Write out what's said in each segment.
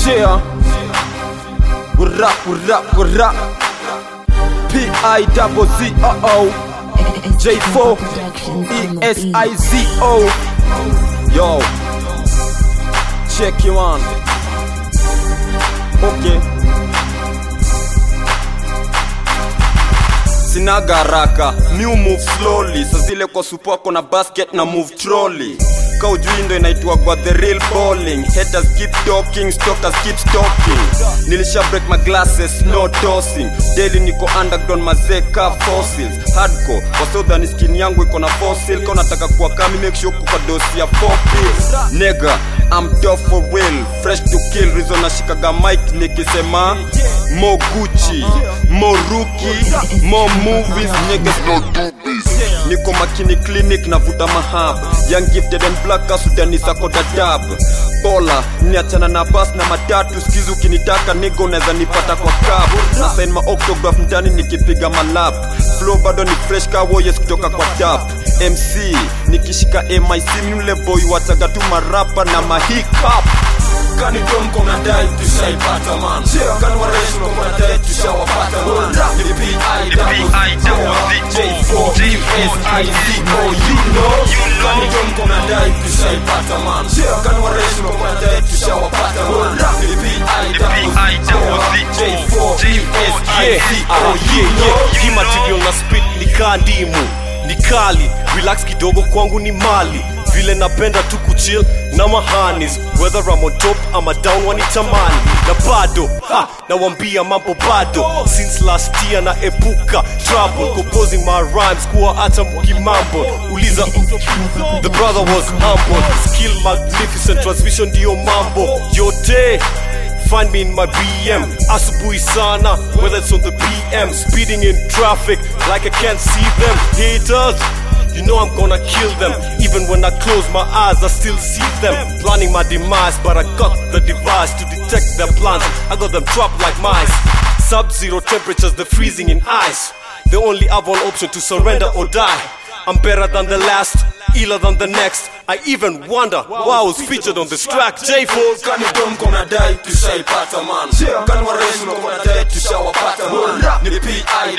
Yeah. What up, what up, what up? P-I double Z O O J4 E-S-I-Z-O Yo Check you on Okay Sinaga haraka, new move slowly Sa zile kwa supoko na basket na move trolley ka ujui ndo inaitwa kwa the real bowling haters keep talking stalkers keep stalking nilisha break my glasses no tossing daily niko underground mazee ka fossils hardcore wasodhani skin yangu iko na fossil ka unataka kuwa kami make sure kuka dosi ya four pills nigga I'm tough for real fresh to kill reason nashikaga mic nikisema mo Gucci mo rookie mo movies niggas no do this niko makini clinic navuta mahab young gifted and black kasudani sako dadab bola niachana na bas na matatu skizi ukinitaka nigo unaweza nipata kwa cab na sign ma octograph mtani nikipiga malap flow bado ni fresh ka warriors kutoka kwa tap mc nikishika mic mle boy wachaga tu marapa na mahicap kani domko mnadai tushaipata man kani wareshi mko mnadai tushawapata man ni P.I. J4 U.S.I.Z.O. you know kani domko mnadai tushaipata man kani wareshi mko mnadai tushawapata man ni P.I. J4 U.S.I.Z.O. you know hii material na spit ni kaa ndimu ni kali relax kidogo kwangu ni mali vile napenda tu kuchill na mahanis whether I'm on top ama down wanitamani na bado ha, nawambia mambo bado since last year na epuka trouble composing my rhymes kuwa hata mkimambo uliza the brother was humble skill magnificent transmission ndio mambo yote Find me in my BM, asubuhi sana, whether it's on the PM, speeding in traffic like I can't see them. Haters, you know I'm gonna kill them. Even when I close my eyes, I still see them. Planning my demise, but I got the device to detect their plans. I got them trapped like mice. Sub zero temperatures, they're freezing in ice. They only have one option to surrender or die. I'm better than the last, iller than the next. I even wonder why I was featured on this track. J4 kani domko mnadai tushaipata man kani wareshi mko mnadai tushawapata man ni P.I.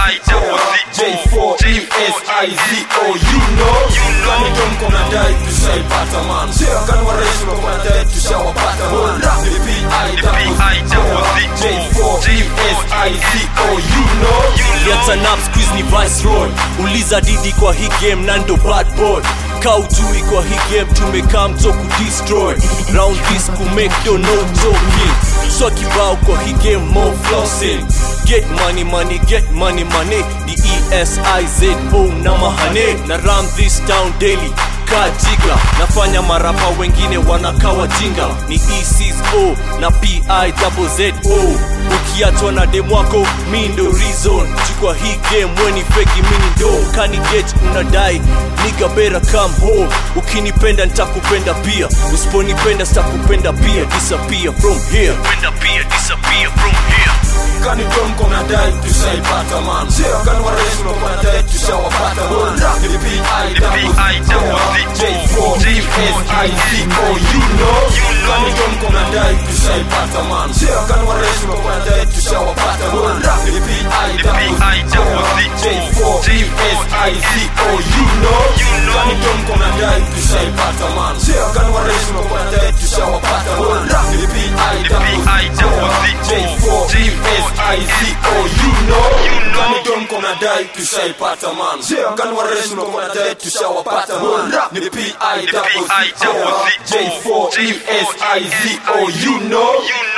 J4 U.S.I.Z.O. you know kani domko mnadai tushaipata man kani wareshi mko mnadai tushawapata man ni P.I. J4 U.S.I.Z.O. you know Lianza nap squeeze ni viceroy uliza didi kwa hii game na ndo bad boy kaujui kwa hii game tumekaa mto kudestroy round this kumake do no joking so kibao kwa hii game more flossing get money money get money money ni esizo na mahane na run this town daily kajiga nafanya marapa wengine wanakawa jinga ni eco na pizo ukiachwa na demwako mi ndo reason chukwa hii game weni feki mini ndo kani get unadai niga bera come home ukinipenda nitakupenda pia usiponipenda sitakupenda pia disappear from here penda pia disappear from here kani domko mnadai tushaipata man kani wareshi mko mnadai tushawapata man ni P.I. J4 U.S.I.Z.O. you know kani domko mnadai tushaipata man kani wareshi mko mnadai tushawapata man ni P.I. J4 U.S.I.Z.O. you know kani domko mnadai tushaipata man kani wareshi mko mnadai tushawapata man ni P.I. J4 U.S.I.Z.O. you know kani domko mnadai tushaipata man kani wareshi mko mnadai tushawapata man ni P.I. J4 U.S.I.Z.O. you know